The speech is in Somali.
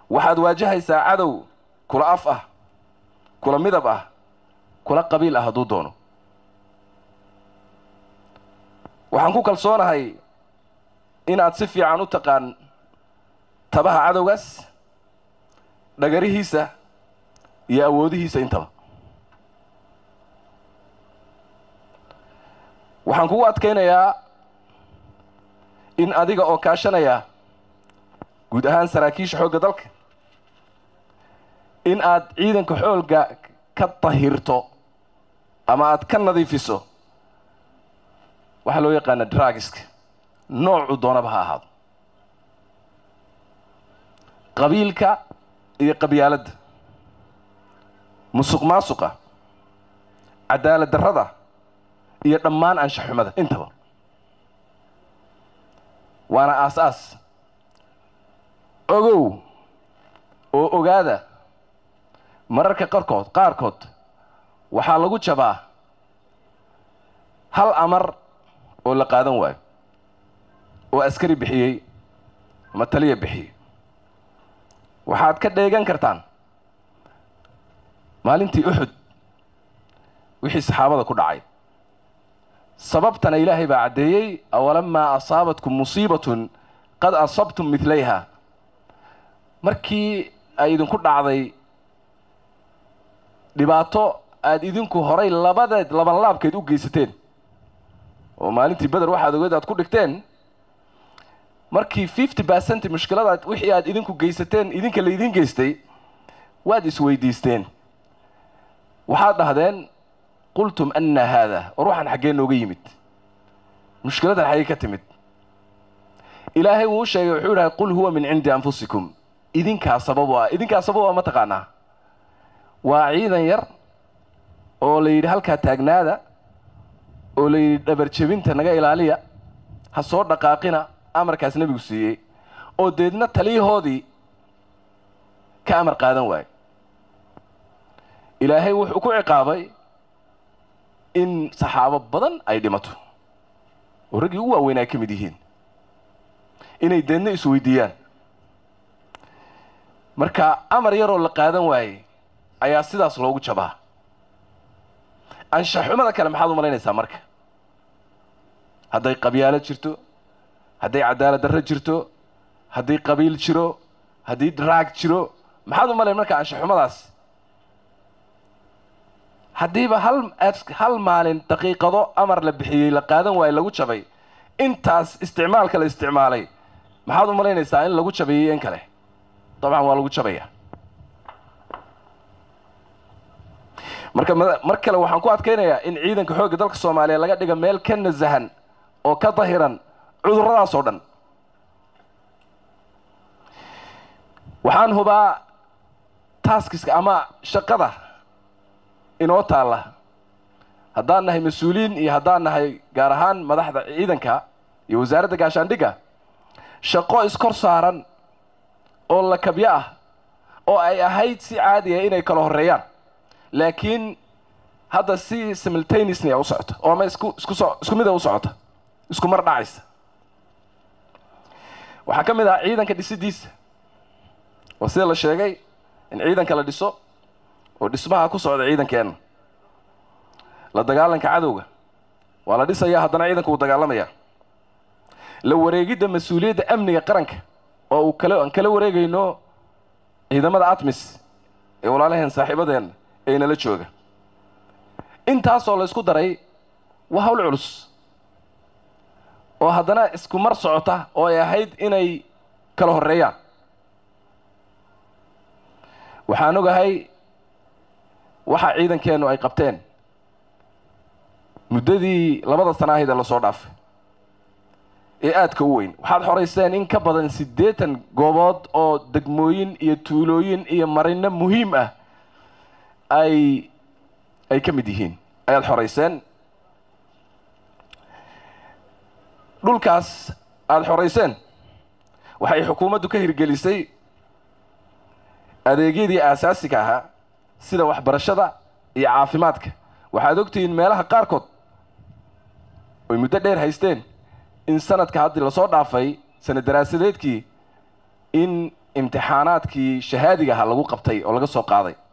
waxaad waajahaysaa cadow kula af ah kula midab ah kula qabiil ah hadduu doono waxaan ku kalsoonahay inaad si fiican u taqaan tabaha cadowgaas dhagarihiisa iyo awoodihiisa intaba waxaan kugu adkaynayaa in adiga oo kaashanaya guud ahaan saraakiisha xoogga dalka in aad ciidanka xoolga ka dahirto ama aad ka nadiifiso waxaa loo yaqaana dragiska noocu doonaba ha ahaado qabiilka iyo qabyaaladda musuq maasuqa cadaalad darrada iyo dhammaan anshaxumada intaba waana aas-aas ogow oo ogaada mararka qarkood qaarkood waxaa lagu jabaa hal amar oo la qaadan waayo oo askari bixiyey ama taliya bixiyey waxaad ka dheegan kartaan maalintii uxud wixii saxaabada ku dhacay sababtana ilaahay baa caddeeyey awalamaa asaabatkum musiibatun qad asabtum midlayha markii ay idinku dhacday dhibaato aada idinku horay labadeed labanlaabkeed u geysateen oo maalintii beder waxaad ogeed aad ku dhigteen markii fifty percent mushkilada wixii aad idinku geysateen idinka laydin geystay waad isweydiisteen waxaad dhahdeen qultum anna haada war waxaan xaggee nooga yimid mushkiladan xaggee ka timid ilaahay wuu u sheegay wuxuu idhahay qul huwa min cindi anfusikum idinkaa sababo ah idinkaa sababo ah ma taqaanaa waa ciidan yar oo la yidhi halkaa taagnaada oo la yidhi dhabar jebinta naga ilaaliya ha soo dhaqaaqina amarkaas nebigu siiyey oo deedna taliyahoodii ka amar qaadan waayo ilaahay wuxuu ku ciqaabay in saxaabo badan ay dhimato oo raggii ugu waaweyn ay ka mid yihiin inay deedna isweydiiyaan marka amar yaroo la qaadan waayey ayaa sidaas loogu jabaa anshaxumada kale maxaad u malaynaysaa marka hadday qabyaalo jirto hadday cadaalad darro jirto haddii qabiil jiro haddii draag jiro maxaad u malayn marka anshaxumadaas haddiiba hal hal maalin daqiiqado amar la bixiyey la qaadan waaye lagu jabay intaas isticmaalka la isticmaalay maxaad u malaynaysaa in lagu jabayay in kale dabcan waa lagu jabaya marka mar kale waxaan ku adkaynayaa in ciidanka xoogga dalka soomaaliya laga dhiga meel ka nasahan oo ka dahiran cudurradaas oo dhan waxaan hubaa taaskiska ama shaqada inoo taalla haddaan nahay mas-uuliyiin iyo haddaan nahay gaar ahaan madaxda ciidanka iyo wasaaradda gaashaandhigga shaqo iskor saaran oo lakabyo ah oo ay ahayd si caadiya inay kala horreeyaan laakiin hadda si simultaneously a u socota oo ama isku isku so isku mid a u socota isku mar dhacaysa waxaa ka mid ah ciidanka dhisidiisa oo sida la sheegay in ciidanka la dhiso oo dhismaha ku socda ciidankeenna la dagaalanka cadowga waa la dhisayaa haddana ciidanka uu dagaalamaya la wareegidda mas-uuliyadda amniga qaranka oo uu kale aan kala wareegayno ciidamada atmis ee walaalaheen saaxiibadeenna ee nala jooga intaasoo la isku daray waa hawl culus oo haddana isku mar socota oo ay ahayd inay kala horreeyaan waxaan ogahay waxa ciidankeennu ay qabteen muddadii labada sana ahayd ee lasoo dhaafay ee aadka u weyn waxaad xorayseen in ka badan siddeetan goobood oo degmooyin iyo tuulooyin iyo marino muhiim ah ay ay ka mid yihiin ayaad xorayseen dhulkaas aada xorayseen waxay xukuumaddu ka hirgelisay adeegyadii aasaasiga ahaa sida waxbarashada iyo caafimaadka waxaad ogtihiin meelaha qaarkood oy muddo dheer haysteen in sanadka haddii lasoo dhaafay sanad daraasadeedkii in imtixaanaadkii shahaadiga ahaa lagu qabtay oo laga soo qaaday